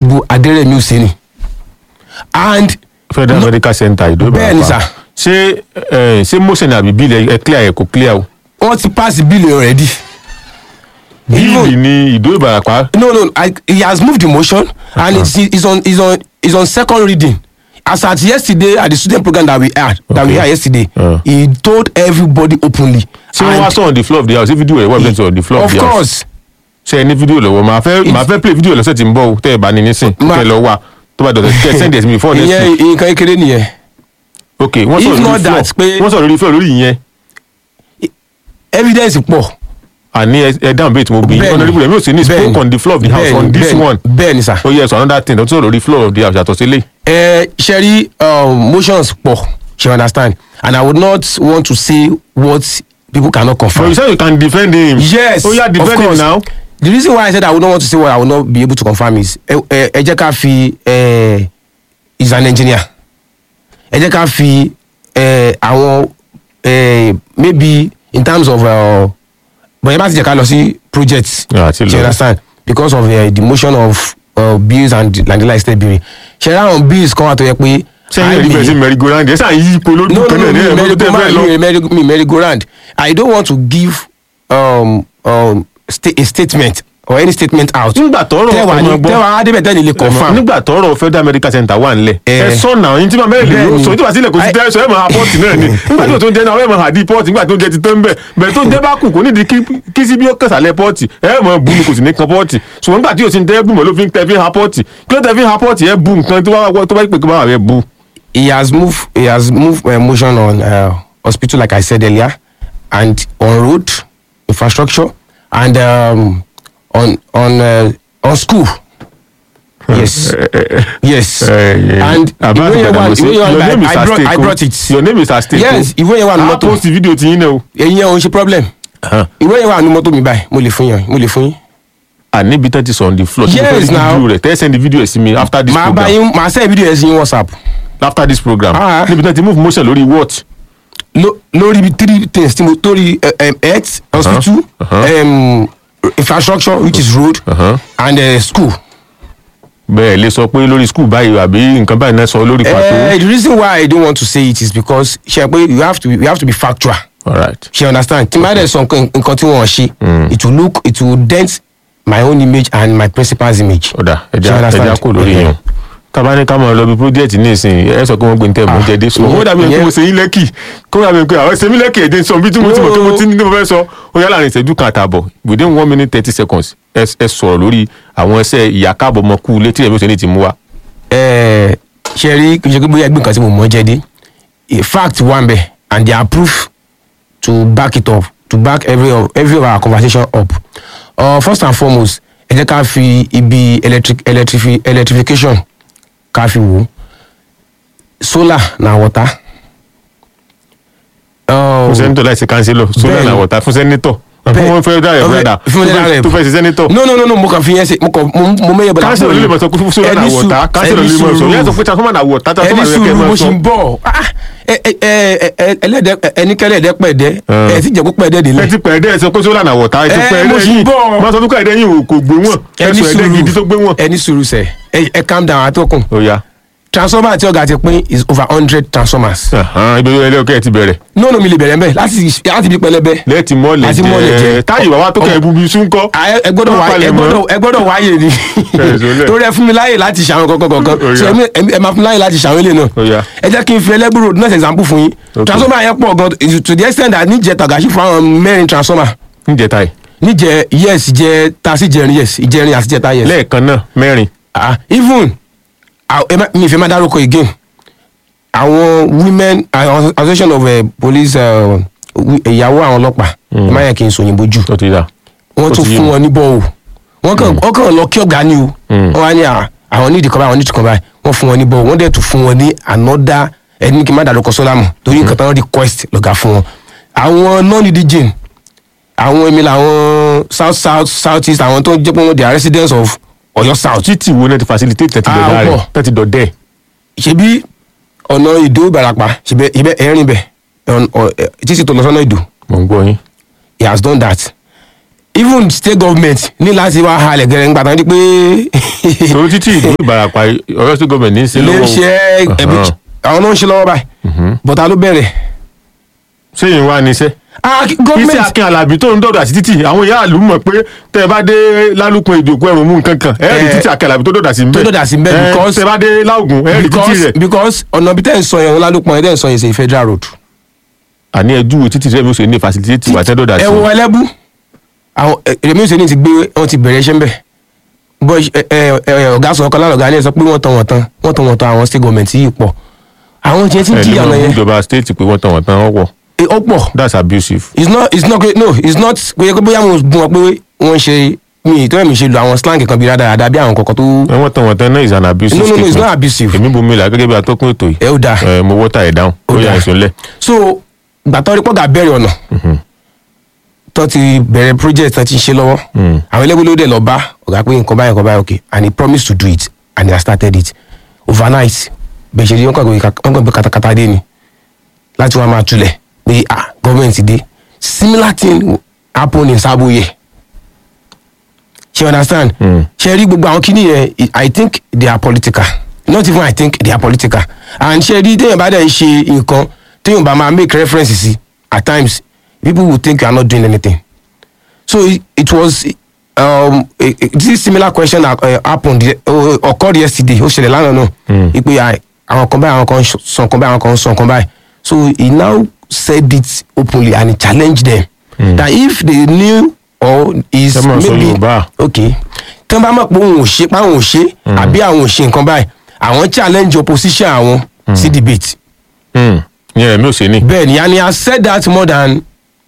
honourable aderemi hussein and federal No- medical center ìdó Bẹ́ẹ̀ ni, sir. ṣé ẹ, ṣé motion àbí bill ẹ clear ẹ kò clear o wọ́n ti pass bill already. bíìlì ni ìdó ìbàràpá no no I, he has moved the motion and it's, it's on it's on it's on second reading as at yesterday at the student program that we had that we Okay. had yesterday Uh. he told everybody openly ṣé wọ́n wá sọ on the floor of the house ṣé fídíò rẹ̀ wà bẹ́ẹ̀ sọ on the floor of of the house course ṣe ẹ ní fídíò lọ́wọ́ màá fẹ́ It's- màá fẹ́ play fídíò lọ́sẹ̀ tí ń bọ̀ o tẹ́ ẹ bá ní nísìn Ma- kẹ́ ẹ lọ wá tó bá dọ̀tọ̀ kẹ́ ẹ send it to me before next ìyẹn week nǹkan kékeré nìyẹn ok wọ́n if sọ̀rọ̀ not lórí floor that, pé- wọ́n sọ̀rọ̀ lórí floor lórí ìyẹn evidence pọ̀ àní ẹ ẹ dáhùn bẹ́ẹ̀ tí mo bí Bẹ́ẹ̀ni. honourable rẹ̀ mi ò sí ní Bẹ́ẹ̀ni. spoke on the floor of the house Bẹ́ẹ̀ni, on this bẹ́ẹ̀ni, one bẹ́ẹ̀ni sir oh yes another thing tó sọ̀rọ̀ lórí floor of the house yàtọ̀ sílé ẹ ṣe rí um, motions pọ̀ she understand and i would not want to say what people cannot but confirm you say you can defend him yes oh yeah of defend him course now the reason why i said i would not want to say what i would not be able to confirm is ẹ ẹ ẹ jẹ́ ká fi ẹ is an engineer ẹ jẹ́ ká fi ẹ àwọn ẹ maybe in terms of but ẹ bá ti jẹ́ ká lọ sí project Yeah, àti lọ. you understand because of uh, the motion of uh, bills and landila estate bill ṣe ra àwọn bills kan wà tó yẹ pé sẹ́yìn ẹ̀rí bẹ̀rẹ̀ sí merry go round ẹ̀ sàn yí ipò lórí no no kan no náà ní me ẹ̀rọ merry tó go fẹ́ lọ. round me merry me merry go round i don't want to give um, um, sta a statement or any statement out. nígbà tọrọ tẹwàá ọmọ ní gbọ́ tẹwàá adébẹ̀tẹ̀ nílé confam. nígbà tọrọ federal medical center wà nílẹ̀ Eh. ẹ sọ náà yín tí màá mẹ́rin lè Bẹ́ẹ̀ni. sọ ìjọba sílẹ̀ kò sí I- tẹ́ sọ ẹ̀ máa pọ́ọ̀tì náà ni nígbà tí o tó ń jẹ náà ẹ̀ máa hàdí pọ́ọ̀tì nígbà tó ń jẹ ti tán bẹ́ẹ̀ bẹ́ẹ̀ tó ń jẹ bá kù kò nídìí kí- kí sí bí ó kẹsàlẹ̀ pọ́ọ̀tì ẹ̀ máa bu ni kò sì ní kan pọ́ọ̀tì ṣùgbọ́n nígbà tí o ti ń tẹ́ bù mọ́ ló fi ń tẹ́ fi ha pọ́ọ̀tì kí ló tẹ́ fi ha pọ́ọ̀tì ẹ̀ bu nǹkan tó bá tó bá pè kí bá rẹ̀ bu. he has moved he has moved uh, motion on uh, hospital like i said earlier and on road infrastructure and um, on on uh, on school. yes yes and Abbas ìwé yẹn wà Gbadamosi, ìwé yẹn your wà name I, is I brought at i stake o. brought it. your name is at stake o. yes ìwé yẹn wà ní a mọ́tò post fídíò ti yín náà o. ẹ̀yin yẹn ò ń ṣe problem ìwé yẹn wà ní mọ́tò mi báyìí mo lè fún yín mo lè fún yín. àníbi tán ti sọ on the floor tí mo fẹ́ Yes, rí now. fídíò rẹ̀ tẹ́ send the video ẹ̀ sí mi after this màá bá program yín màá send video yẹn sí yín whatsapp after this program Ah. níbi tán ti move motion lórí what. Lo- lórí bí three things tí mo torí uh, um, health hospital uh-huh. um, infrastructure which is road Uh-huh. and uh, school. bẹ́ẹ̀ lè sọ pé lórí school báyìí àbí nǹkan báyìí náà sọ lórí Uh, pàtó. the reason why I don't want to say it is because ṣe pé you have to be, you have to be factual. alright She understand. Tí máa dẹ̀ sọ nǹkan nǹkan tí wọ́n ṣe. It will look it will dent my own image and my principal's image. ọ̀dà She ẹja understand. ẹja kò lórí Okay. yẹn tábà ní ká máa lọ bí project ní ìsìn ẹ sọ pé wọ́n gbé ní tẹ́ mọ́ Ah, jẹ́ dé so ìyẹn- ó dàbí ẹni pé ìyẹn- mo ṣe yín lẹ́kì kó dàbí ẹni pé àwọn ṣe mí lẹ́kì ẹ̀dẹ̀ sọ bí tí mo ti mọ̀ pé mo ti ní mo fẹ́ sọ ó yá láàrin ìṣẹ́jú kan àtààbọ̀ within one minute thirty seconds ẹ ẹ sọ̀rọ̀ lórí àwọn ẹsẹ̀ ìyá káàbọ̀ ọmọ kú létí ẹ̀mí òṣèlú ti mú wa. Eh, ṣe rí kí n ṣe pé bóyá ẹgbẹ́ nǹkan tí mo mọ̀ jẹ́ dé a fact wà ń bẹ̀ and they are proof to back it up to back every of every of our conversation up uh, first and foremost ẹ jẹ́ ká fi ibi electric electrifi electrification ká fi wò ó solar na water. fún Uh, sẹ́nitọ̀ láì ṣe kánsílọ̀ sólà Bẹ́ẹ̀ni. náà wọ̀tá fún sẹ́nitọ̀ Bẹ́ẹ̀- fún wọn fẹ́ dá ẹ̀ Ọbẹ̀- brọ́dà fún federal rep. tó fẹ́ ṣe sẹ́nitọ̀ no no no no mo kàn fi yẹn ṣe mo kàn mo mo mẹ́yẹ̀ bọ̀dá kánsílọ̀ ló lè mọ̀ sọ pé fún sólà náà wọ̀tá kánsílọ̀ ló lè mọ̀ sọ yẹn sọ pé transformer náà wọ̀tá transformer ẹni náà kẹ́ ẹ sùúrù máa mo sọ. ṣì ń bọ̀ Ah, ẹ- ẹ- ẹ- ẹ- ẹlẹ́dẹ̀ ẹnikẹ́lẹ́ ẹ̀dẹ́ pẹ̀dẹ́ Ah. ẹ ti jẹ́ kó pẹ̀dẹ́ ẹ délẹ̀. ti pẹ̀ ẹ̀dẹ́ ẹ sọ pé sólà náà wọ̀tá ẹ ti Eh, pẹ̀ mo ẹ̀dẹ́ sì ń yìí bọ̀. máa sọ fún ẹ̀dẹ́ yìí kò gbé wọn ẹ ẹni sọ ẹ̀dẹ́ gidi tó gbé wọn. ẹni sùúrù sẹ ẹ ẹ calm down atọ́kùn ó yá transformer àti ọ̀gá ti pín is over hundred transformers. ibi ẹlẹ́ ọkẹ́ ti bẹ̀rẹ̀ no no mi lè bẹ̀rẹ̀ mbẹ́ láti láti bí pẹlẹbẹ. lẹ́ẹ̀tì mọ́lẹ̀ Láti mọ́lẹ̀ jẹ́ jẹ́. táyì bàbá tó kẹ́ ẹ bubi sún kọ́. Ah, ẹ ẹ gbọ́dọ̀ wá ẹ gbọ́dọ̀ ẹ gbọ́dọ̀ wáyé ni Ẹ sọlẹ̀. torí ẹ fún mi láyè láti ṣàwọn kankan kankan Ó yá. so ẹ ẹ- ẹ máa fún mi láyè láti ṣàwọn ilé Ó náà yá. ẹ jẹ́ kí n fi ẹlẹ́bùrò náà ṣe example fún yín Okay. transformer yẹn pọ̀ gan to the extent that níjẹ tàgàṣì fún àwọn mẹ́rin transformer níjẹ táyì níjẹ yes jẹ tasi jẹrin yes ìjẹrin àti jẹta yes lẹ́ẹ̀kan náà mẹ́rin ah even ah, ẹ má- mi ìfẹ́ máa dárúkọ again àwọn women àwọn association of uh, police uh, wi- ìyàwó àwọn ọlọ́pàá ẹ má yẹ kí n sọ òyìnbó jù tó ti dà. wọ́n Ó tún ti yé fún mi. wọn ní bọ́ọ̀ wọ́n kàn wọ́n kàn lọ kí ọ̀gá ni o Mm. wọ́n wá ní à, àwọn nídìí kan báyìí àwọn nídìí kan báyìí wọ́n fún wọn ní bọ́ọ̀ wọ́n dẹ̀ tún fún wọn ní another ẹni kí n má dárúkọ sọ́lámù torí nǹkan tán request lọ́gà fún wọn àwọn non-indigene àwọn èmi làwọn south south south east àwọn tó jẹ́ pé wọ́n they are residents of Ọ̀yọ́ south títì wo náà ti facilitate tẹ́tí Ah, dọ̀dá ó rẹ̀ pọ̀. tẹ́tí dọ̀dẹ́ ṣebí ọ̀nà ìdó ìbàràpá ṣebí ibẹ̀ ẹ̀rín bẹ̀ ọ̀n- ọ̀- ẹ̀, títí tó lọ sọ́nà ìdó mò ń gbọ́ yín. he has done that even state government ní láti wá halẹ̀ gẹ̀rẹ́ nígbà tán di pé torí títí ìlú ìbarapá ọ̀yọ́ state government ní í ṣe ilé lọ́wọ́ iṣẹ́ ẹbí Ọ̀hán. àwọn náà ń ṣe lọ́wọ́ báyìí bọ́tà ló bẹ̀rẹ̀. sẹ́yìn wá níṣẹ́ ah iṣẹ́ government akin alábí tó ń dọ̀dọ̀ àti títì àwọn ìyá àlù mọ̀ pé tẹ́ ẹ bá dé lálùpọ̀ ìdòkú ẹ̀rùn mú nǹkan kan ẹ̀ẹ́rì Eh, títì akin alábí tó dọ̀dọ̀ sí mbẹ́ tó dọ̀dà sí ńbẹ̀ Eh, because- tẹ́ ẹ bá dé láògùn ẹ̀ẹ́rì títì because rẹ̀ because ọ̀nà bí tẹ́ ń sọ yẹn ọ̀làlùpọ̀ yẹn tẹ́ ń sọ yẹn ṣe federal road. àní ẹjú títì rẹ̀ mi ò ṣe ní facility wà tẹ́ dọ̀dọ̀ ẹ sí wo ẹlẹ́bù àwọn èmi ṣe ní ti gbé wọn ti bẹ̀rẹ̀ iṣẹ́ ń bẹ̀ bọ́ ẹ ẹ ẹ ọ̀gá sọ ọkàn lálọ́gá ilé sọ pé wọ́n tan wọ́n tan wọ́n tan wọ́n tan àwọn state government yìí pọ̀ àwọn tiẹ̀ ti ń ẹ̀ jìyà nínú lọ yẹn ìjọba state pé wọ́n tàn wọ́n tán wọ́n pọ̀ Eh, ó pọ̀ that's abusive. it's not it's not no it's not kò yẹ kó bóyá mo bú wọn pé wọ́n ń ṣe mi ìtọ́ ẹ̀mí ṣe lo àwọn slang kan bí rádaràda bí àwọn kọ̀ọ̀kan tó ẹ wọ́n tàn wọ́n tán náà is an abusive no no no it's statement. not abusive èmi bomi là gẹ́gẹ́ bí atọ́kùn ètò yìí ẹ ó dáa ẹ mo wọ́tà ẹ̀ dáhùn Ó ó yà dáa. ẹ̀sùn lẹ̀. so gbàtọ́ rí pọ́gà bẹ̀rẹ̀ ọ̀nà tó ti bẹ̀rẹ̀ project tó ti ń ṣe lọ́wọ́ àwọn ẹlẹ́gbẹ́ ló dẹ̀ lọ bá ọ̀gá pé nǹkan báyìí nǹkan báyìí okay and he promised to do it and he has started it overnight bẹ́ẹ̀ ṣe rí wọn kàn gbé- wọn kàn gbé katakata dé ni láti wọn máa tulẹ̀ pé ah government dé similar thing happen in Saboye ṣe you understand ṣe rí gbogbo àwọn kíní yẹn i I think they are political not even i think they are political and ṣe rí téèyàn bá dẹ̀ ń ṣe nǹkan téèyàn bá máa make reference sí at times people will think you are not doing anything so it, it was um, a, a, this similar question uh, happened uh, occurred yesterday ó ṣẹlẹ̀ lánàá náà ipe àwọn kan báyìí àwọn kan sọ nǹkan báyìí àwọn kan sọ nǹkan báyìí so he now said it openly and he challenged them mm. that if they knew or is Ẹ máa sọ Yorùbá. okay tí wọ́n bá mọ̀ pé òun ò ṣe pé àwọn ò ṣe àbí àwọn ò ṣe nǹkan báyìí àwọn challenge opposition àwọn sí debate yẹn mi ò ṣe ní. bẹ́ẹ̀ ni and he has said that more than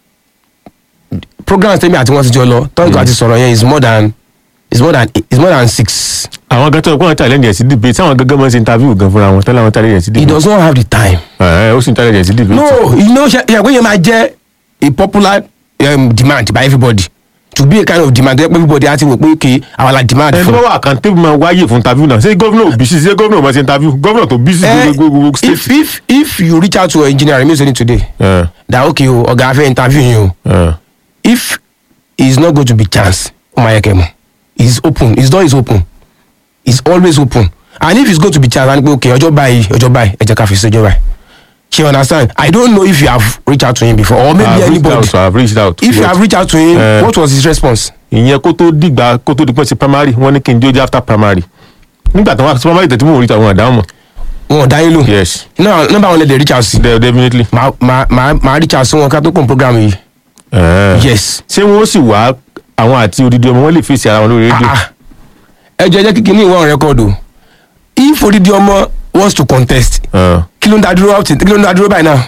programs tẹ́mi àti wọ́n ti jọ lọ tọ́jú àti sọ̀rọ̀ yẹn is more than is more than is more than six àwọn gan tó ń pọ́n challenge ẹ̀ sí debate táwọn gangan máa ń ṣe interview gan fúnra wọn tẹ́lẹ̀ àwọn challenge ẹ̀ sí he debate. does not have the time. ẹ̀ ó sì ń challenge ẹ̀ sí debate. no you know ṣe ṣe pé yẹn máa jẹ́ a popular um, demand by everybody to be a kind of demand where everybody á ti wò pé okay àwa la demand ẹni tó fún. bá wà accountable máa wáyè fún interview náà ṣé gómìnà ò bísí ṣé gómìnà ò máa ṣe interview gómìnà tó bísí Eh, gbogbo gbogbo if state. if if you reach out to engineer Remi Oseni today ẹ̀ that okay o ọ̀gá afẹ́ interview yín o ẹ̀ if he is not going to be chance o ma yẹ kẹ́ mọ̀ he is open his door is open he is always open and if he is going to be chance and pe okay ọjọ́ báyìí ọjọ́ báyìí ẹ jẹ́ ká fi sí ọjọ́ báyìí she understand i don't know if you have reached out to him before or maybe I've reached anybody out, I've reached out. if you But have reached out to him Eh. what was his response. ìyẹn kó tó dìgbà kó tó di pọ́n sí primary wọ́n ní kí n dé ojú after primary nígbà tí wọ́n sí primary tẹ̀tí mò ń rí àwọn àdáhùn mọ̀ wọn ò dá yín lò yes náà nọ́mbà wọn lè lè reach out sí de- definitely. màá màá màá màá reach out sí wọn ká tó kún program yìí Eh. yes ṣé wọ́n sì wá àwọn àti odidi ọmọ wọn lè fèsì ara wọn lórí rédíò. ah ẹ jẹ́ jẹ́ kíkì ní ìwọ̀n record o if odidi ọmọ wants to contest Eh, kí ló ń dá dúró up till- kí ló ń dá dúró báyìí náà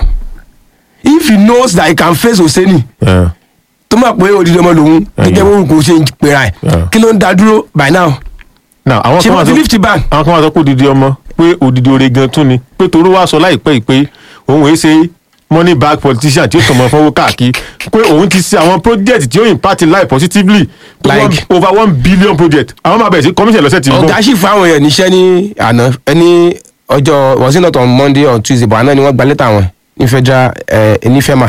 if he knows that he can face Oseni eh. tó mọ̀ pé odidi ọmọ lòun gẹ́gẹ́ bó kò ṣe ń pera ẹ̀ Yeah. kí ló ń dá dúró by now now àwọn ṣé kan wọ́n wá ti sọ lift ban àwọn kan wá sọ pé odidi ọmọ pé odidi oore gan tún ni pé toró wá sọ láìpẹ́ yìí pé òun èé ṣe money bag politician tí ó tọmọ fọwọ́ káàkiri pé òun ti ṣe àwọn project tí ó impact life positively pé Like? one- over one billion project àwọn máa bẹ̀rẹ̀ sí commission lọ́sẹ̀ tí ń bọ̀. ọ̀gá sì fún àwọn èèyàn níṣẹ́ ní àná ẹni ọjọ́ was it not on Monday or Tuesday but àná ni wọ́n gba lẹ́tà wọn ní federal ẹ̀ ní FEMA.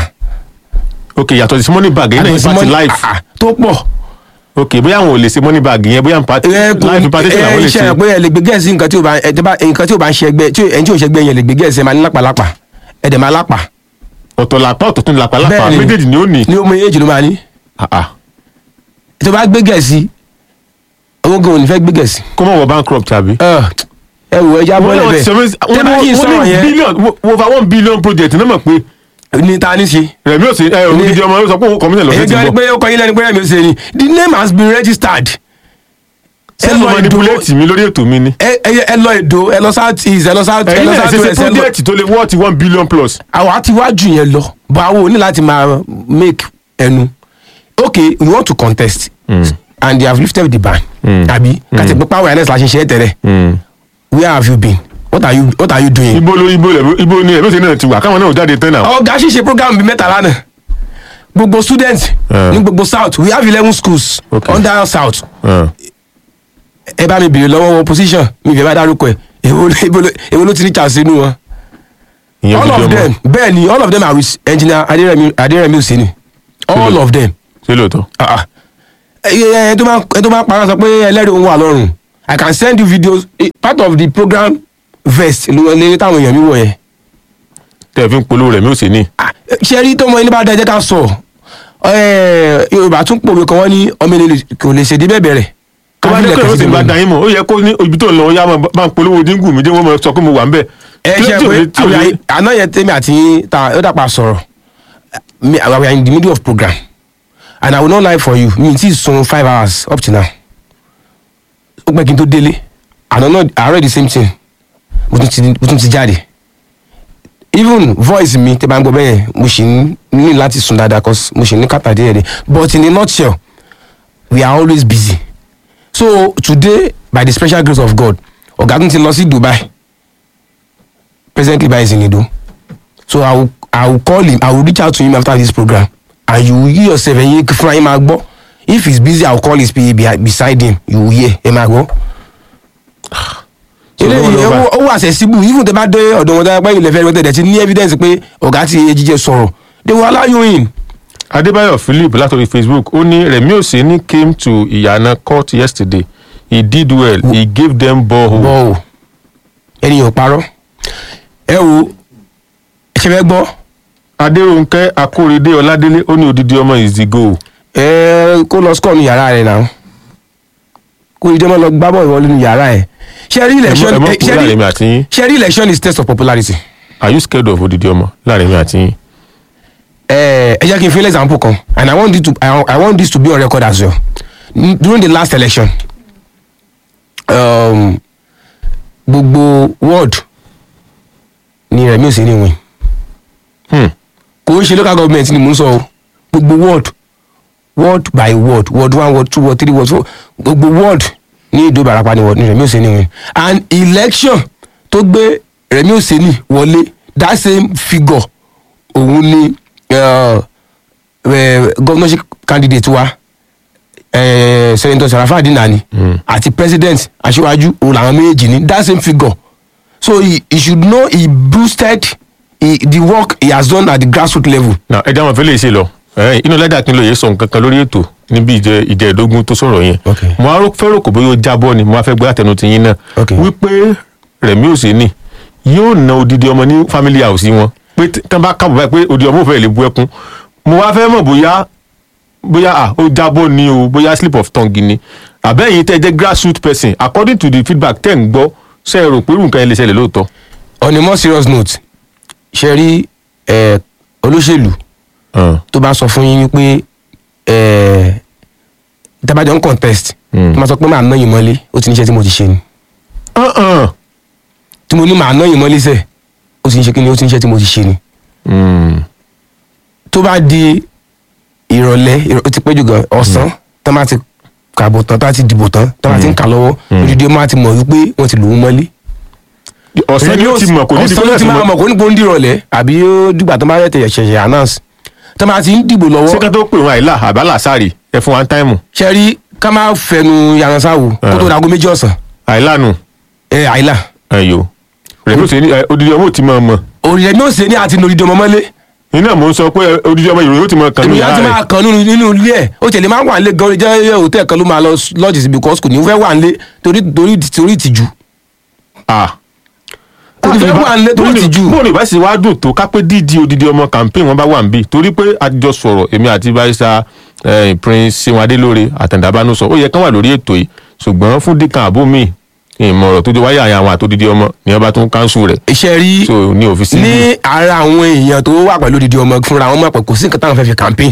ok yàtọ̀ sí money bag yẹn náà Àtọ̀ sí impact money- life ah, ah, tó pọ̀ ok bóyá àwọn ò lè ṣe money bag yẹn bóyá impact ẹ kò life impartation ẹ làwọn lè iṣẹ́ ṣe rẹ̀ pé ẹ lè gbé gẹ̀ẹ́sì nǹkan tí ò bá ẹ tẹ́ bá nǹkan tí ò bá ń ṣe ẹgbẹ́ tí ò- ẹni tí ò ṣe ẹgbẹ́ yẹn lè gbé gẹ̀ẹ́sì ẹ máa ní lápàlápà ẹ dẹ̀ máa lápà ọ̀tọ̀ làpá ọ̀tọ̀ tún làpá lápá Bẹ́ẹ̀ni. méjèèjì ni ó ní. ní omi èjì ló máa ní Ah, ah. tó bá gbé gẹ̀ẹ́sì owó gan ò ní fẹ́ gbé gẹ̀ẹ́sì. kó mọ̀ wọ bankrupt àbí. ẹ ẹ wò ẹja bọ́lẹ̀ wọ́n bẹ́ẹ̀ ti sọ tẹ́ bá kí n sọ̀rọ̀ wọ́n ní yẹn billion wo- over one billion project náà mọ̀ pé ní ta ní ṣe. rẹ̀mí òsè ẹ ògidì ọmọ yóò sọ pé òun commission lọ́sẹ̀ èyí tí ń gan ni bọ̀. pé ó kọ yín lẹ́nu pé ẹ̀mí ó ṣe ni the name has been registered. ṣé ló manipulate mi lórí ètò mi ni. ẹ ẹ ẹ lọ èdò ẹ lọ south east ẹ lọ south ẹ ẹ̀yin lọ náà south ṣe ṣe west ẹ lọ project tó lè worth one billion plus. àwọn àti wájú yẹn lọ but àwọn ò ní láti máa make ẹnu okay we want to contest and they have lifted the ban àbí kàtí pé power awareness la ṣe ṣe é tẹ̀lé where have you been what are you what are you doing. ibo ló ibo lẹ ibo ni ẹ̀mí òsè náà ti wà káwọn náà ò jáde tán náà. ọ̀gá ṣíṣe program bíi mẹ́ta lánàá gbogbo students Eh. ní gbogbo south we have eleven schools Okay. under south Eh. ẹ bá mi bèrè lọ́wọ́ wọn position mi ìfẹ́ bá dárúkọ ẹ̀ èwo ló- èwo ló- èwo ló ti ní chance inú wọn. ìyẹn all ògidì of ọmọ them bẹ́ẹ̀ ni all of them are with engineer aderemi aderemi oseni all Hello. of them ṣé lóòótọ́. ah ah ẹ ẹ tó máa ẹ tó máa parọ́ sọ pé ẹlẹ́rìí òun wà lọ́rùn i can send you videos eh, part of the program vest ló wọlé táwọn èèyàn mi wọ̀ yẹn tẹ́ ẹ fi ń polówó rẹ̀ mi ò sí ní. Ah, ṣe rí tọmọ ẹni bá da ẹjẹ ká sọ ẹ, yorùbá tún pòwe kan wọ́n ní ọmọ ẹni kò lè ṣèdí bẹ́ẹ̀ bẹ̀rẹ̀ tó bá dé pé ó sì bá da yín mọ̀ ó yẹ kó ní ibi tó ń lọ ó yá máa bá ń polówó díngù mi dé wọ́n máa sọ pé mo wà ń bẹ̀. ẹ Kí ló ṣe tí ò pé lè- tí ò lè- àwọn àná yẹn tẹ́mi àti yín ta ó dàpọ̀ sọ̀rọ̀ mi we are in the middle of program and i will not lie for you mi ti sun five hours up to now ó pẹ́ kí n tó délé àná náà àárọ̀ the same thing mo tún ti mo tún ti jáde even voice mi tẹ́ bá ń gbọ́ bẹ́ẹ̀ yẹn mo sì ń ní láti sùn dáadáa cause mo sì ní kàtà díẹ̀ díẹ̀ but in a nutshell we are always busy so today by the special grace of god ọ̀gágun ti lọ sí dubai presently by Zinido. So I will I will call him, I will reach out to him after this program. And you will hear yourself and you fún him agbo. If he's busy, I will call his PA behi- beside him. You will hear him agbo. So Ilé lọ́wọ́ lọ́wọ́ ó wà accessible even tẹ bá dé ọ̀dọ̀ wọn dáa pé ilẹ̀ fẹ́ẹ́ rẹ̀ ti ní evidence pé ọ̀gá ti jíjẹ sọ̀rọ̀. They will allow you in. adébáyọ̀ philip látọ̀rí facebook ó ní rẹ̀mí òsínì came to ìyànà court yesterday he did well he gave them borehole. Bọ́ o, ẹnìyàn ò parọ́. Ẹ wo, ṣe fẹ́ gbọ́? adéròǹkẹ́ akórèdé ọládélé ó ní odidi ọmọ is the goal. ẹ kó lọ score ní yàrá rẹ náà kó ìdí ọmọ lọ gbá bọ́ọ̀lù wọlé ní yàrá ẹ ṣe rí ẹ election mọ eh, kú ṣe láàrin rí- mi àti yín ṣe rí election is test of popularity are you scared of odidi ọmọ láàrin mi àti yín. ẹ ẹ jẹ́ kí n fi an example kan and i want this to i, I want this to be on record as well N- during the last election um, gbogbo ward ni Rẹ̀mí Òsínì win Hmm. kò ń ṣe local government ni mò ń sọ o gbogbo ward ward by ward ward one ward two ward three ward four gbogbo ward ní ìdó ìbarapá ni ward ni Rẹ̀mí Òsínì win and election tó gbé Rẹ̀mí Òsínì wọlé that same figure òun ni uh, uh, governorship candidate wa uh, senator Sarafa Adinani Mm. àti president aṣíwájú òun làwọn méjèèjì ní that same figure so he, he should know he boosted he, the work he has done at the grassroots level na ẹ dáhùn fẹlẹ ṣe lọ ẹ inú lẹ́dà kí n lóye sọ nǹkan kan lórí ètò níbi ìjẹ ìjẹ ìdógún tó sọ̀rọ̀ yẹn Ok. mo á fẹ́ràn kò bóyá ó jábọ́ ni mo á fẹ́ gbé àtẹnu tiyín náà Ok. wípé Rẹ̀mí Òsínì yóò na odidi ọmọ ní family house wọn pé tí wọ́n bá kábọ̀ báyìí pé odidi ọmọ ò fẹ́ lè bu ẹkún mo wá fẹ́ mọ̀ bóyá bóyá à ó jábọ́ ni o bóyá slip of tongue ni àbẹ́yìn tẹ́ jẹ́ grassroots person according to the feedback tẹ́ ń gbọ́ ṣe é rò pé irú nǹkan yẹn lè ṣẹlẹ̀ lóòótọ́. on a more serious note ṣe rí eh, olóṣèlú Ah, tó bá sọ fún yín wípé eh, tábàjọ ń contest Mm. tó máa sọ pé màá ná yín mọ́lé ó ti níṣẹ́ tí mo ti ṣe ni ah, ah. tí mo ní màá ná yín mọ́lé sẹ̀ ó ti níṣẹ́ kí ni ó ti níṣẹ́ tí mo ti ṣe ni Mm. tó bá di ìrọ̀lẹ́ ìrọ̀- ó ti pẹ́ jù gan ọ̀sán tó máa ti kàbọ̀ tán tó bá ti dìbò tán tó bá ti ń kà lọ́wọ́ Mm. odidi ọmọ àti mọ̀ wípé wọ́n ti lù ú mọ́lé ọ̀sán ni ó ti mọ̀ kò ní ọ̀sán ló ti máa mọ̀ kò ní kó ń dìrọ̀lẹ́ àbí ó dìgbà tó bá yẹ tẹ̀yẹ̀ ṣẹ̀ṣẹ̀ announce tó máa ti ń dìbò lọ́wọ́ ṣé ká tó pè wọn àìlà àbálà sáré ẹ fún one time ṣe rí ká máa fẹnu yaransáwo kó tó Ah. dago méjì ọ̀sán àìlà nù ẹ àìlà ẹyọ Rẹ̀mí Òsínì ẹ, odidi ọmọ ò ti mọ̀ mọ̀ òrìṣẹ́ ní òsè ní àti nòrìdì ọmọ mọ́lé iná mò ń sọ pé ẹ, odidi ọmọ ìròyìn ó ti mọ̀ kàn ní èmi á ti ìyá máa rẹ̀ kàn nínú nínú ilé ẹ̀ ó tẹ̀lé máa wà nílé gan jẹ́ hòtẹ́ẹ̀ kan ló máa lọ lọ́ọ̀jì sí because kò ní fẹ́ wà nílé torí torí torí ìtìjú ah kò ní fẹ́ wà nílé torí ìtìjú bóun ìbá sì wá dùn tó ká pé dídí odidi ọmọ campaign wọn bá wà níbí torí pé a jọ sọ̀rọ̀ èmi àti barista eh, prince seun adélóore àtàndàbánú sọ ó yẹ kán wà lórí ètò yìí ṣùgbọ́n fún dìkan àbó mi ìmọ̀ràn tó jẹ wáyé àyà àwọn àtòdidi ọmọ ni wọn bá tún káńsù rẹ̀ iṣẹ́ rí so ní òfìsí ní ara àwọn èèyàn tó wà pẹ̀lú odidi ọmọ fúnra wọn mọ̀ pé kò sí nǹkan táwọn fẹ́ fi campaign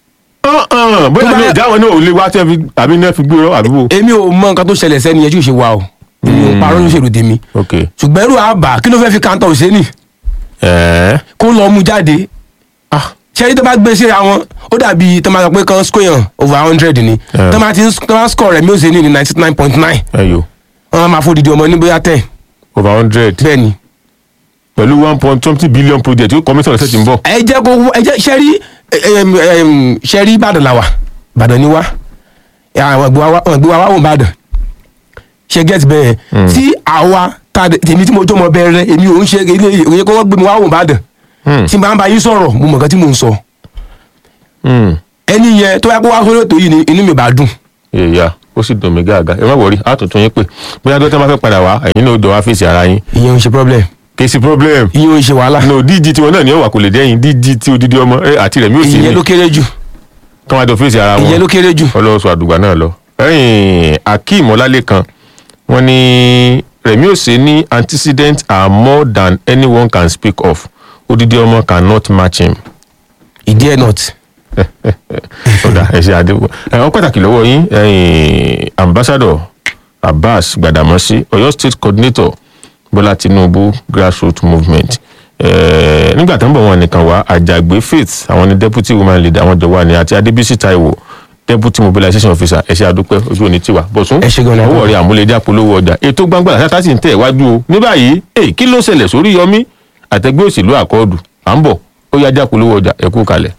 bóyá Tó bá- mi ìdáwọn náà ò lè wá tí wọn fi àbí náà fi gbé rọ àdúgbò. èmi ò mọ nǹkan tó ṣẹlẹ̀ sẹ́ni yẹn tí ò ṣe wa o èmi ò parọ́ lóṣèlú tèmi ok ṣùgbọ́n irú àbá kí ló fẹ́ fi kàńtà òṣèlú ẹ̀ẹ́ kó lọ mú jáde ah ṣẹ́rí tó bá gbé síra wọn ó dàbí tó máa sọ pé kan square over hundred ni Yeah. tó máa ti ń- tó máa score rẹ̀ mílíọ̀nù ní ninety nine point nine ẹyọ wọ́n máa fòdìdí ọmọ ní bóyá ten over hundred bẹ́ẹ̀ ni. pẹ̀lú one point twenty billion project yóò kọ́mísọ̀ rẹ̀ sẹ́tì ń bọ̀. ẹ jẹ́ kó ẹ jẹ́ ṣẹ́rí em, em, ṣẹ́rí ìbàdàn làwà ìbàdàn ni wá ẹ, àwọn ìgbé wa àwọn ìgbé wa wá wò ìbàdàn ṣe get bẹ́ẹ̀ Mm. tí àwa ta tèmi tí mo jọ́ mọ bẹ̀rẹ̀ èmi ò ń ṣe ilé ìwé kó wọ́n gbé mi wá wò ìbàdàn Hmm, tí n bá ń bá yín sọ̀rọ̀ mo mọ̀ nǹkan tí mò ń sọ hmm. ẹni yẹn tó yẹ kó wá sórí ètò yìí ni inú mi bá dùn èèyà ó sì dùn mí gàgà ẹ má wọrí àtúntún yín pé bóyá dókítà máa fẹ́ padà wá ẹ̀yin náà ó dọ̀ wá fèsì ara yín ìyẹn ò ń ṣe problem kì í sí problem ìyẹn ò ń ṣe wàhálà no díjí tiwọn náà ní ọwà kò lè dẹ́yìn díjí tí odidi ọmọ ẹ àti rẹ̀ mi ò sí ìyẹn ní ló kéré jù kí wọ́n á jọ fèsì ara ìyẹn wọn ló kéré jù ọlọ́sọ àdùgbà náà lọ. ẹ̀yìn akeem ọlálẹ́kan wọ́n ní rẹ̀mí òsè ní antecedents are more than anyone can speak of odidi ọmọ cannot match him. ìdí ẹ̀ not ọ̀dà ẹ̀ṣẹ̀ àdéhùn ẹ̀wọ̀n pàtàkì lọ́wọ́ yín ẹ̀yìn ambassador abbas gbadamosi ọ̀yọ́ state coordinator bọ́lá tinubu grassroots movement Eh, nígbà tó ń bọ̀ wọn nìkan wá àjàgbé faith àwọn ni deputy woman leader àwọn jọ wà ní àti adébísí taiwo deputy mobilization officer ẹ̀ṣẹ̀ àdúpẹ́ ojú òní tiwa bọ̀sùn Ẹ ṣé gan-an. ọwọ́ rẹ̀ àmúlẹ̀dẹ́ àpolówó ọjà ètò gbangba àti àtàtì ń tẹ̀ wájú o ní báyìí èyí kí ló ṣẹlẹ̀ sórí yọmí àtẹgbẹ́ òṣèlú àkọọ́dù à ń bọ̀ ó yá jápolówó ọjà ẹ̀kú kalẹ̀.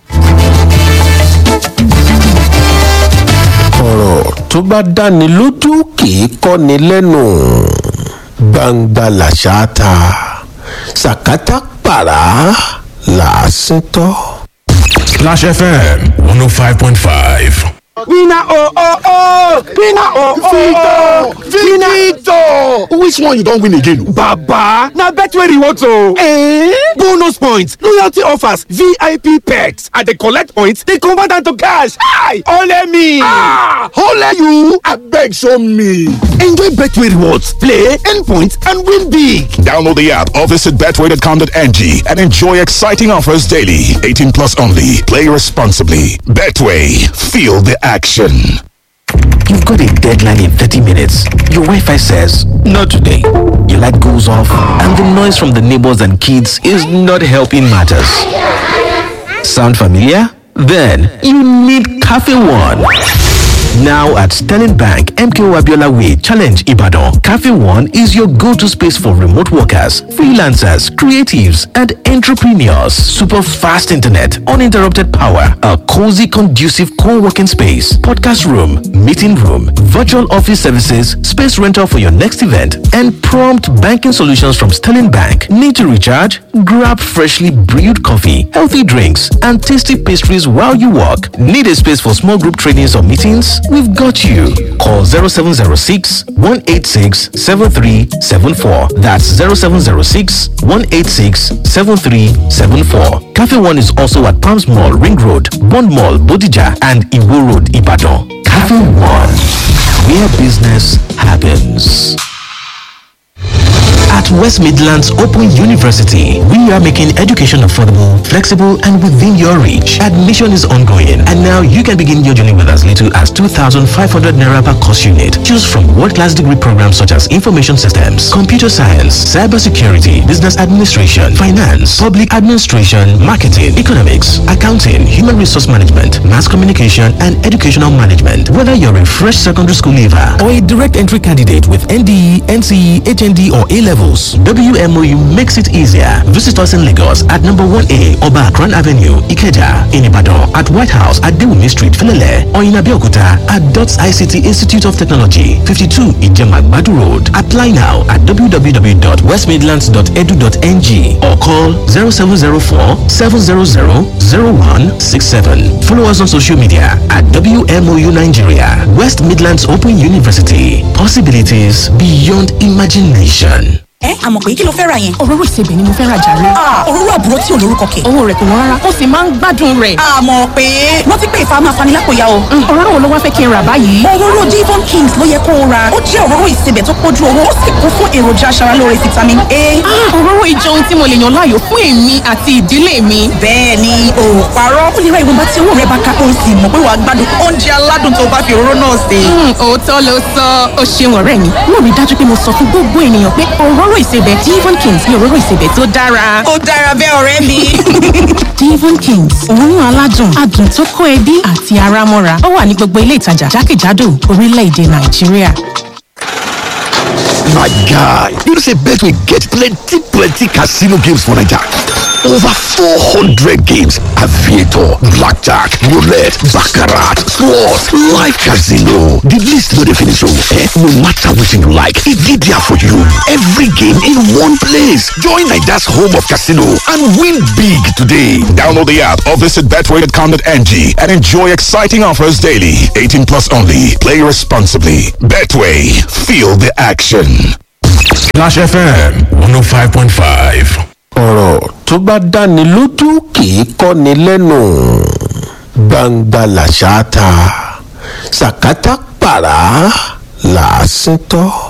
ọ̀rọ̀ tó bá dáni lójú kì í kọ́ni lẹ́nu gbangba làṣà ta sàkátà pàrà làásìn tọ́. Splash FM 105.5. Winner oh oh oh! Winner oh oh oh! Victor! Which one you don win again? Baba! Na Betway rewards o! Eh? Bonus points, loyalty offers, VIP perks. I dey collect points, dey convert am to cash. Hi! Ole me! Ah! Ole you! Abeg show me! Enjoy Betway rewards, play, earn points, and win big. Download the app or visit betway.com.ng and enjoy exciting offers daily. 18 plus only. Play responsibly. Betway. Feel the action. You've got a deadline in 30 minutes. Your Wi Fi says, Not today. Your light goes off, and the noise from the neighbors and kids is not helping matters. Sound familiar? Then you need Cafe One. Now at Sterling Bank, MKO Abiola Way, Challenge Ibadan, Cafe One is your go-to space for remote workers, freelancers, creatives, and entrepreneurs. Super fast internet, uninterrupted power, a cozy, conducive co-working space, podcast room, meeting room, virtual office services, space rental for your next event, and prompt banking solutions from Sterling Bank. Need to recharge? Grab freshly brewed coffee, healthy drinks, and tasty pastries while you work. Need a space for small group trainings or meetings? We've got you. Call 0706 186 7374. That's 0706 186 7374. Cafe One is also at Palms Mall, Ring Road, Bond Mall, Bodija, and Iwo Road, Ibadan. Cafe One, where business happens. At West Midlands Open University, we are making education affordable, flexible, and within your reach. Admission is ongoing, and now you can begin your journey with as little as 2,500 naira per course unit. Choose from world-class degree programs such as information systems, computer science, cybersecurity, business administration, finance, public administration, marketing, economics, accounting, human resource management, mass communication, and educational management. Whether you're a fresh secondary school leaver or a direct entry candidate with NDE, NCE, HND, or A levels, WMOU makes it easier. Visit us in Lagos at number 1A Oba Akran Avenue, Ikeja, in Ibadan, at White House at Dewumi Street, Filele, or in Abeokuta at DOTS ICT Institute of Technology, 52 Ijemagbadu Road. Apply now at www.westmidlands.edu.ng or call 0704 700 0167. Follow us on social media at WMOU Nigeria, West Midlands Open University. Possibilities beyond imagination. ẹ àmọ̀ pé kí ló fẹ́ ra yẹn. òróró ìsebẹ̀ ni mo fẹ́ ra jàre. òróró àbúrò tí ò lórúkọ kẹ̀. owó rẹ̀ kò wọ́n rárá ó sì máa ń gbádùn rẹ̀. àmọ̀ pé wọ́n ti pè fáwọn afanilápòyà o. òróró wo ló wá fẹ́ kí n rà báyìí. òróró divon kings ló yẹ kó o ra ó jẹ́ òróró ìsebẹ̀ tó pójú owó ó sì kún fún èròjà aṣaralóore vitamin a. òróró ìjọ ohun tí mo lè yàn láàyò fún èmi àti ìdílé mi. bẹ́ẹ̀ ni o ò parọ́ ó lè ra ìwọ̀nba tí owó rẹ̀ bá ká ó sì mọ̀ pé wàá gbádùn oúnjẹ aládùn tó bá fi òróró náà sè. òótọ́ ló sọ ó ṣeun ọ̀rẹ́ mi mo rí dájú pé mo sọ fún gbogbo ènìyàn pé òróró ìsebẹ̀ divon kings ni òróró ìsebẹ̀ tó dára. ó dára bẹ́ẹ̀ ọ̀rẹ́ mi. divon kings òórùn aládùn adùn tó kó ẹbí àti ara mọ́ra ó wà ní gbogbo ilé ìtajà jákèjádò orílẹ̀-èdè nàìjíríà. My guy, you know say Betway get plenty plenty casino games for Naija. Over 400 games, aviator, blackjack, roulette, baccarat, slots, live casino. The list no dey finish oh. Eh? No matter wetin you like, e dey there for you. Every game in one place. Join Naida's home of casino and win big today. Download the app or visit betway.com.ng and enjoy exciting offers daily. 18 plus only. Play responsibly. Betway. Feel the action. Splash FM 105.5. ọ̀rọ̀ tó bá dáni lójú kì í kọ́ni lẹ́nu gbangba làṣà ta sàkátà pàrà làásìntọ́.